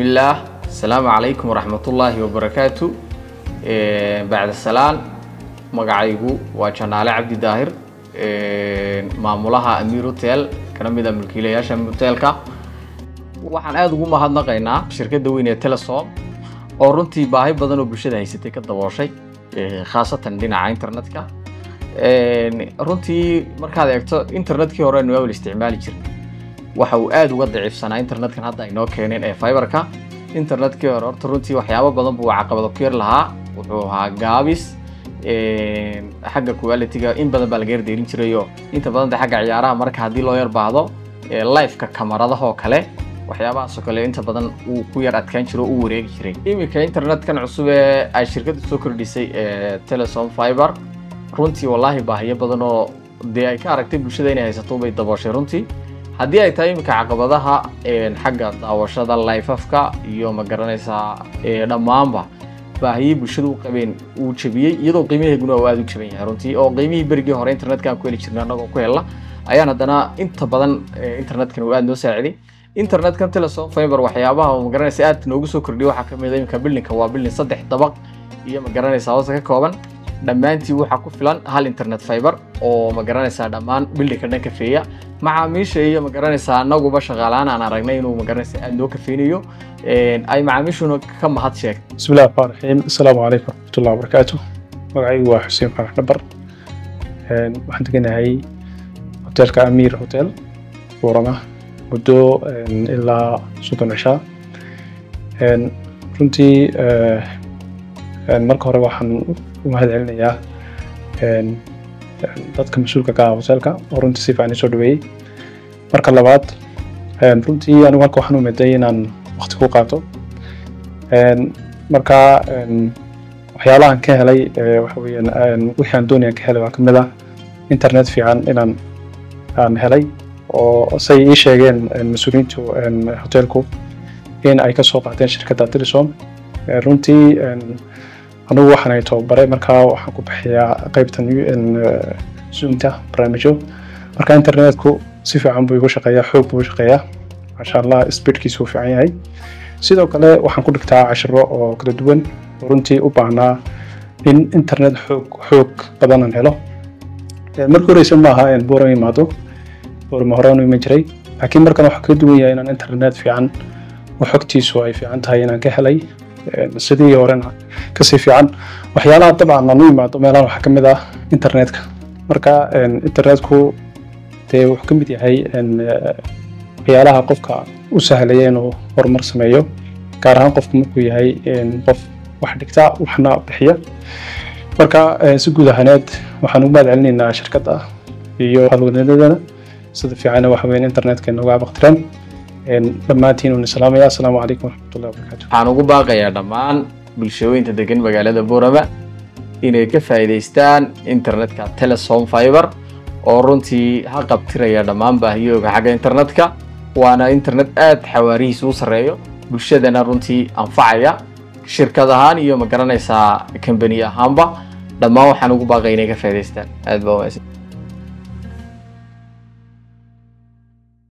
bismillaah asalaamu calaykum waraxmatullaahi wabarakaatu bacda salaan magacaygu waa janaale cabdi daahir maamulaha amiir hotel kana mid a mulkiilayaasha hotelka waxaan aada ugu mahadnaqaynaa shirkadda weyn ee telesom oo runtii baahi badan oo bulshada haysatay ka dabooshay khaasatan dhinaca internetka runtii markaad eegto internetkii hore nu awal isticmaali jirnay waxa uu aada uga daciifsanaa internetkan hadda aynoo keeneen ee fiberka internetkii hore horta runtii waxyaabo badan buu caqabado ku yar lahaa wuxuu ahaa gaabis xagga quality-ga in badan baa laga yardeerin jiray oo inta badan de xagga ciyaaraha marka haddii loo yar baahdo liveka kamaradaha oo kale waxyaabahaasoo kale inta badan uu ku yar adkaan jiro o u wareegi jiray iminka internetkan cusub ee ay shirkadda soo kordhisay telesom fiber runtii wallaahi baahiyo badan oo dee ay ka aragtay bulshada inay haysato bay dabooshay runtii haddii ay tahay iminka caqabadaha xagga daawashada lifafka iyo ma garanaysaa dhammaanba baahiyey bulshada u qabeen uu jebiyey iyadoo qiimaheeguna uu aada u jaban yahay runtii oo qiimihii berigii hore internetkan ku heli jirnay annagoo ku helna ayaan haddana inta badan internetkan uu aada noo saaciday internetkan telesom fiber waxyaabaha ma garanaysa aad noogu soo kordhiyay waxaa ka mid a iminka bildinka waa bildin saddex dabaq iyo ma garanaysaa hoose ka kooban dhammaantii waxaa ku filan hal internet fiber oo ma garanaysaa dhammaan bildinka dhan kafeeya macaamiisha iyo ma garanaysaa anaguba shaqaalaan aan aragnay inuu ma garanaysaa aada noo kafeynayo ay macaamiishuna ka mahad sheegtay بسم الله الرحمن الرحيم السلام عليكم ورحمة الله وبركاته magacaygu waa xuseen farax dhabar waxaan deganahay hoteelka amiir hotel buurama muddo ilaa soddon cishaa runtii marka hore waxaan u mahad celinayaa dadka mas-uulka ka ah hoteelka oo runtii si fiican isoo dhaweeyey marka labaad runtii anigu halka waxaan u miday inaan waqti ku qaato marka waxyaalahan ka helay waxa weeyaan wixii aan doonayaan ka helay waa kamid ah internet fiican inaan aan helay oo say ii sheegeen mas-uuliyiintu hoteelku in ay ka soo qaateen shirkadda telesom runtii anigu waxaan ay tababare markaa waxaan ku bixiyaa qaybtan zoomta barnaamijyo marka internetku si fiican buu igu shaqeeyaa xoog buu shaqeeyaa maasha allah speedkiisu uu fiican yahay sidoo kale waxaan ku dhigtaa cashiro oo kala duwan oo runtii u baahnaa in internet xoog xoog badan aan helo markii horeysa maaha in buuran imaado buurama horaan u iman jiray laakiin markan waxaa kaga duwan yahay inaan internet fiican oo xogtiisu ay fiican tahay inaan ka helay sidii horena kasii fiican waxyaalaha dabcan aan u imaado meelahan waxaa kamid ah internetka marka internetku dee wuxuu ka mid yahay waxyaalaha qofka u sahlaya inuu horumar sameeyo gaar ahaan qofku markuu yahay qof wax dhigta waxna bixiya marka si guud ahaaneed waxaan ugu mahad celinaynaa shirkadda iyo halwadnadadana sida fiicana waxa weyn internetka inooga abaqtireen dhammaantiin uuna salaamaya asalaamu calaykum waraxmatullahi wabarakaatu waxaan ugu baaqayaa dhammaan bulshooyinta degan magaalada buurama inay ka faa'iidaystaan internetka telesom fiber oo runtii ha qabtiraya dhammaan baahiyooga xagga internetka waana internet aada xawaarihiisa u sarreeyo bulshadana runtii anfacaya shirkad ahaan iyo ma garanaysaa kambani ahaanba dhammaan waxaan ugu baaqay inay ka faa'iidaystaan aad baa wanaagsan